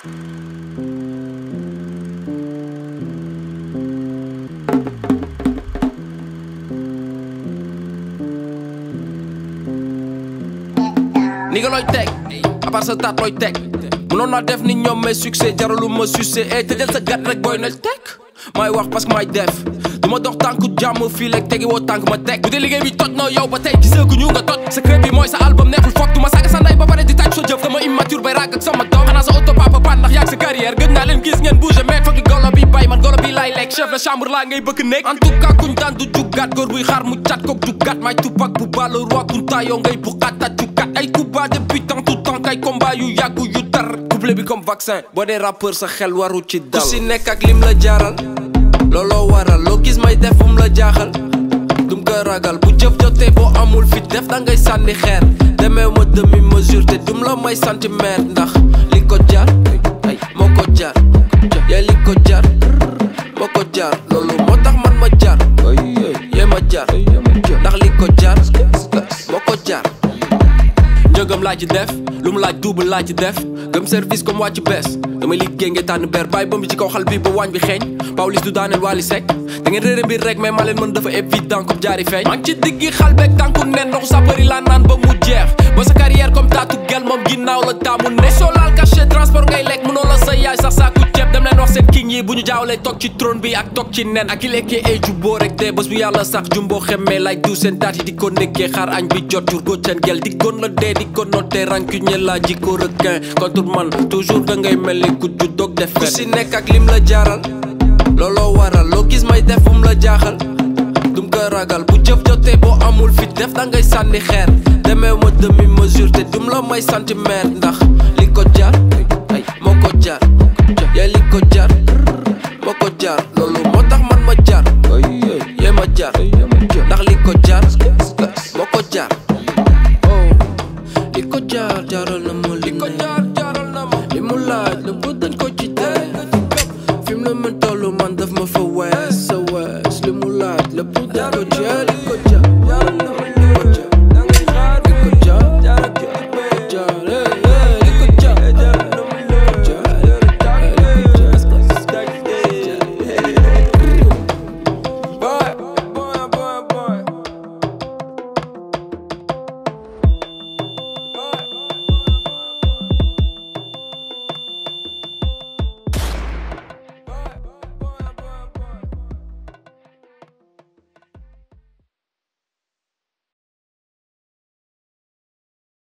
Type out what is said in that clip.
ni nga looy teg à part sa taat looy teg mënoon naa def ni ñoom mais succès jaralu ma succès eh te jël sa gat rek booy nel teg maay wax parce que maay def du ma dox tànku jàmm fii lek tegi woo tànk ma teg bu dee liggéey bi toj na yow ba tey gisee ñu nga toj secret bi mooy sa album neexul foog du ma saaga sa ndey ba pare di tàj sa jëf dama immature bay ràgg ak sama doom xanaa sa auto papa pan ndax yàgg sa carrière gën naa leen gis ngeen bouger mais fokki golo bi bay man golo bi laay lekk chef de chambre laa ngay bëgg nekk en tout cas kuñ daan du juggaat góor buy xaar mu cat kook juggaat may tupak bu balo roi kunta yow ngay bu xaata juggaat ay coups depuis tant tout temps kay combat yu yàggu yu tar couple bi comme vaccin boo dee rappeur sa xel waru ci dal ku si nekk ak lim la jaaral looloo waral loo gis may def um la jaaxal dum ko ragal bu jëf jotee boo amul fit def da ngay sànni xeer demee ma demi mesure te dum la may centimètre ndax li ko jar ay moo ko jar yee li ko jar moo ko jar loolu moo tax man ma jar yee ma jar ndax li ko jar moo ko jar njëgam laa ci def lu mu laaj double laa ci def gëm service comme wàcc bees damay liggéey nga tànn ber bàyyi ba mu ci kaw xal bi ba waañ bi xeeñ Pawlish du daaneel Wally Seck da ngeen réere mbir rek mais maa leen mën dafa évident comme jaari feeñ maa ngi ci diggi xal beeg tànku nen ndoxu sa bëri laa naan ba mu jeex ba sa carrière comme taatu gel moom ginnaaw la taamu ne soo laal cachet transport ngay lekk mënoo la sa yaay sax saaku ceeb dem leen wax seen king yi bu ñu jaawlee toog ci trône bi ak toog ci nen ak ki lekkee ay jubboo rek te bés bu yàlla sax jumboo xemmee lay du seen taat yi di ko nekkee xaar añ bi jot jur góor seen gel di gon la dee di ko noté rancunier la jikko requin contre man toujours da ngay mel ni ku ju dog def ku si nekk ak lim la jaaral looloo waral loo gis may def um la jaaxal dum ko ragal bu jëf jotee boo amul fit def da ngay sànni xeer demee ma demi mesure te dum la may centimètre ndax li ko jar ay moo ko jar yee li ko jar moo ko jar loolu moo tax man ma jar yee ma jar ndax li ko jar moo ko jar li ko jar jaral na ma li ko jar jaral na ma li mu laaj la bu dañ ko ci tey fi mu la mën tollu man daf ma fa